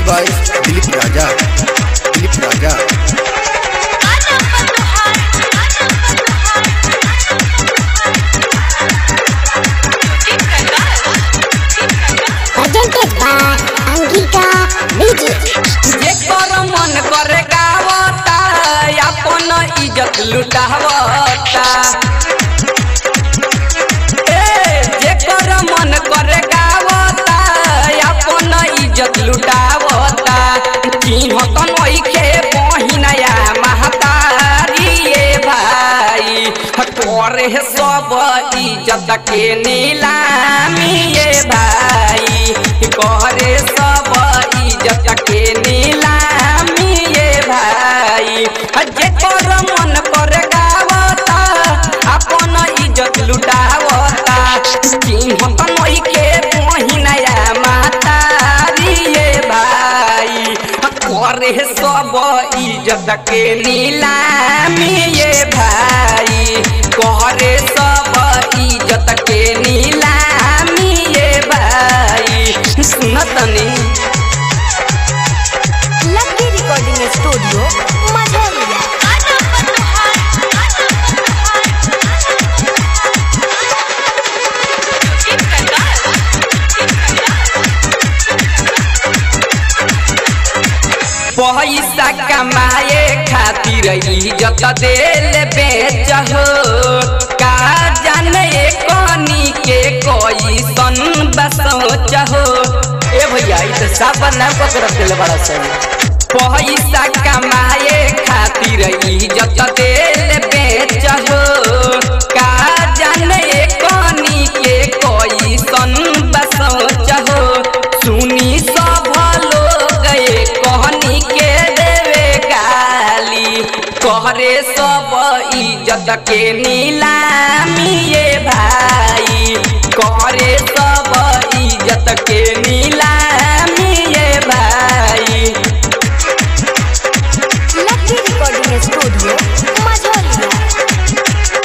by Dilip Raja. Dilip Raja. presented by Angika Music. जेकर मन करे गावता अपन इज्जत लुटावता ए जेकर मन करे गावता अपन इज्जत लुटावता चिन्हत नइखे बहिनया महतारी ए भाई करे सब इज्जत के नीलामी ए भाई करे सब इज्जत के नीलामी ए भाई जेकर मन करे गावता अपन इज्जत लुटावता चिन्हत नइखे बहिनया महतारी ए भाई करे सब इज्जत के नीलामी ए भाई करे सब इज्जत के नीलामी ए भाई सुनतनी Lucky Recording Studio, Mazalia. पैसा कमाए खातिर इज्जत देल बेच हो का जाने कनी के कोई सन बसोच हो ए भैया ई तो सब नाम को तरफ दिल बड़ा सही पैसा कमाए खातिर इज्जत देल बेच हो का जाने कनी के कोई सन बसोच हो सुनी सब लोग ये कहनी के देवे गाली कहरे सब इज्जत के नीलामी ये भाई कहरे सब इज्जत के नीलामी ये भाई Lucky Recording Studio, Mazalia.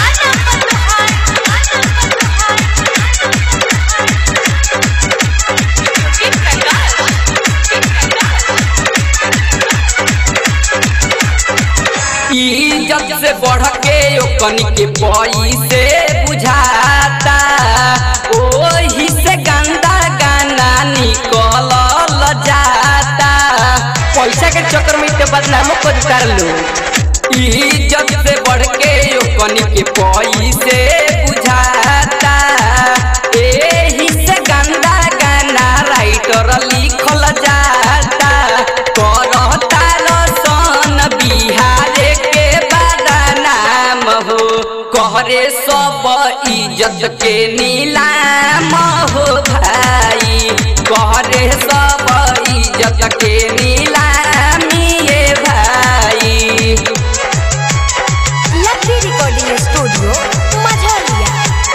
इज्जत से बढ़ के ओकनी के पैसे बुझाता ओही से गंदा गाना निकल जाता पैसा के चक्कर में तो बदनामो कर कर लो इज्जत से बढ़ के ओकनी के पैसे बुझाता एही से गंदा गाना राइटर लिखल जाता करता रसन बिहार के बदनाम हो कहरे सब इज्जत के नीलाम हो भाई कहरे सब इज्जत के नीलामी ये भाई Lucky Recording Studio, Mazalia.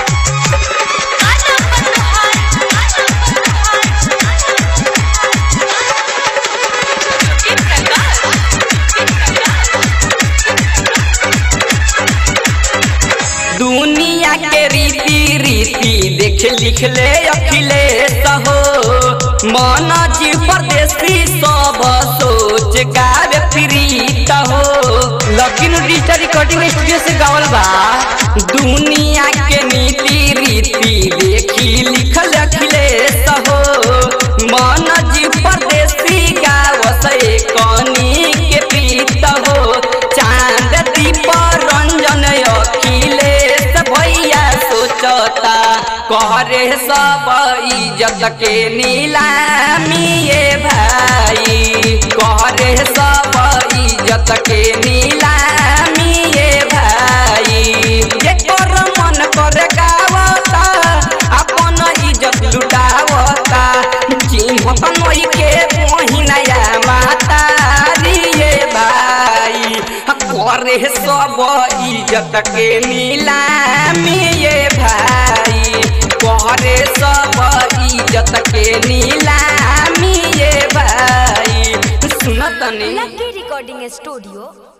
दुनिया के रीति रीति देख लिख ले अखिलेश हो मन जी परदेसी सब सोच गावे प्रीत हो लकिन डिजिटल रिकॉर्डिंग स्टूडियो से गावल बा दुनिया के नीति रीति देखी लिखल अखिलेश हो मन जी परदेसी गावस कनी के प्रीत हो चांद दीप रंजन अखिलेश भैया सोचता कहरे सब इज्जत के नीलामी ये भाई कहरे सब इज्जत के नीलामी ये भाई जेकर मन कर गावता अपन इज्जत लुटावता चिन्हत नई के मोहिनया मातारी ये भाई करे सब इज्जत के नीलामी ये भाई करे सब इज्जत के नीलामी ये भाई सुनत नहीं Lucky Recording Studio,